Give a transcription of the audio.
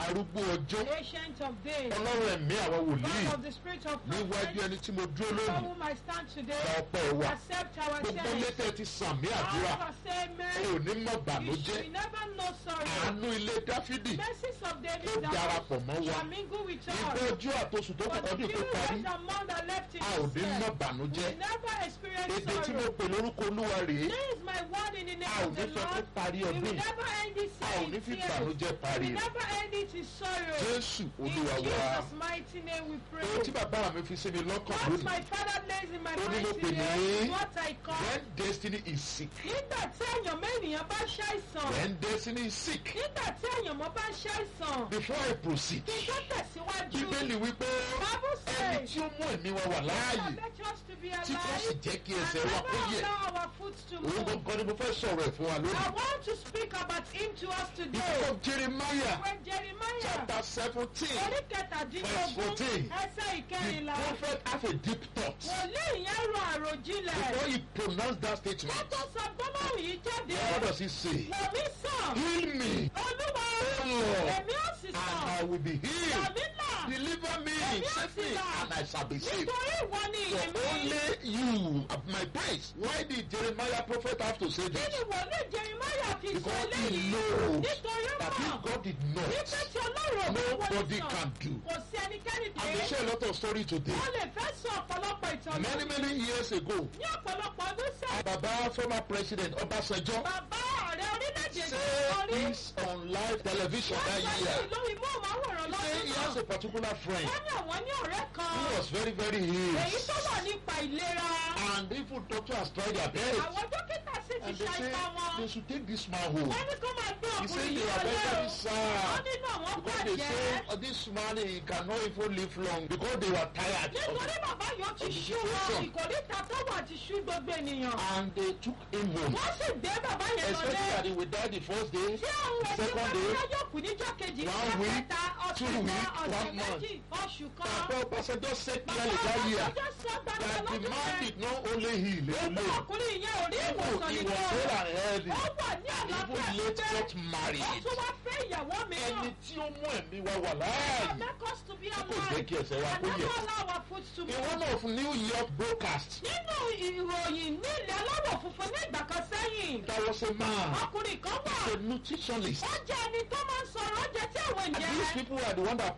arúgbó ọjọ́ ancient of days, ọlọ́run ẹ̀mí àwọn wòlíì God of the spirit of níwájú prophet, ẹni tí mo dúró before lónìí whom I stand today, gba ọpẹ́ wa accept our gbogbo thanks. létẹ̀ ti sàmì àdúrà All of us say ò amen. ní mọ̀ You bànújẹ́ should never know sorrow. àánú ilé dáfídì Mercies of ó David that darapọ̀ mọ́ wa shall mingle with ìgbẹ́ us. ojú àtosùn tó For kọ̀kọ́ the dùn tó few parí days among that left in a ò ní this mọ̀ earth, bànújẹ́ we never experience èdè tí mo sorrow. pè lórúkọ olúwa rèé This is my word in the a name ò of ní the fẹ́ kó Lord. parí We will ọdún yìí never end this a ò ní in fi tears. bànújẹ́ We parí will rẹ̀ never end it in sorrow. jésù In olúwa wa Jesus' mighty name we pray. ohun tí bàbá mi fi sí mi lọ́kàn What lónìí my father lays in my Ó ní mind mo pè today ní is what I call. when destiny is sick Nígbà tí èèyàn mẹ́rìnyàn bá ṣàìsàn. when destiny is sick Nígbà tí èèyàn mọ́ bá ṣàìsàn. before I proceed Kí n tó tẹ̀síwájú. bíbélì wípé Bible ẹni says. tí ó mú ẹ̀mí wa wà láàyè Expect us to be tí kò sì alive jẹ́ kí and ẹsẹ̀ wa kó never yẹ̀ allow our foot to òun move. gangan ni mo fẹ́ sọ̀rọ̀ ẹ̀ fún wa I lónìí. want to speak about him to us The today. book of Jeremiah When Jeremiah chapter seventeen orí Verse kẹtàdínlógún 14. ẹsẹ̀ the ìkẹrìnlá prophet have a deep thought wòlíì yẹn rò àròjinlẹ̀. before he pronounced that statement. Lọ́tọ̀ sọ gbọ́dọ̀ yìí jáde. What does he say? Wòmí sàn. Heal me, Olúwa O Lord, èmi ò sì and sàn. I will be healed. Tàbí là Deliver me, save me, and I shall be saved. nítorí ìwọ ni For èmi. only you are my praise. Why did Jeremiah prophet have to say Kí this? ni wòlíì Jeremiah fi sọ Because he eléyìí? knows Nítorí that mọ̀. if God did Nígbà not, tí Ọlọ́run ò bá wọlé nobody sàn, can do. kò sí ẹnikẹ́ni I will dé. share a lot of story today. Wọ́n lè fẹ́ sọ ọ̀pọ̀lọpọ̀ ìtàn Many lónìí. many years ago, Ní ọ̀pọ̀lọpọ̀ ọdún sẹ́yìn, Baba former president Obasanjo bàbá ọ̀rẹ́ orílẹ̀-èdè yìí said orí. this on live television Wọ́n that sọ year. yìí lórí móhùnmáwòrán He said lọ́dún he has náà. a particular friend Wọ́n ní àwọn ní ọ̀rẹ́ who kan. was very very Èyí ill tó wà nípa ìlera. and even doctor has tried their best Àwọn dókítà sì ti and they say ṣàìsàn wọn. they should take this man home. Wọ́n ní kó máa gbé He said ọkùnrin they yìí are very wọlé very o. sad Wọ́n nínú àwọn because they bàjẹ́. say oh, this man he cannot even live long because they were tired of Nítorí it. bàbá yóò ti of the ṣú wọn, situation. ìkòríta tó wà ti ṣú gbogbo ènìyàn. and they took him home Wọ́n sì gbé bàbá yẹn expecting lọlé. that he would die the first day Tí àwọn ẹbí second wọn day bá yóò kú níjọ́ kejì, one ọjọ́ week, kẹta, ọ̀sẹ̀ two kan, week, ọ̀sẹ̀ one month. méjì, oṣù kan. Baba Obasanjo said Bàbá clearly that year Ọbásanjọ́ sọ gbangba that the lọ́dún man yẹn. did not only heal Èmi alone ọkùnrin yẹn ò rí even ìwòsàn he was nìkan. well and healthy Ó wà ní àlàáfíà even late síbẹ̀. got Ó married tún wá fẹ́ ìyàwó ẹni mìíràn. tí ó mú ẹ̀mí wa wà láàyè Make us to be tí kò jẹ́ alive. kí ẹsẹ̀ wa And kó yẹ. never allow our foot to in move. one of New York broadcast Nínú ìròyìn ní ilẹ̀ aláwọ̀ funfun ní ìgbà kan sẹ́yìn. there was a man Ọkùnrin kan wà. a nutritionist Ó jẹ́ ẹni tó máa ń sọ̀rọ̀ oúnjẹ tí àwọn and ènìyàn these people are the one that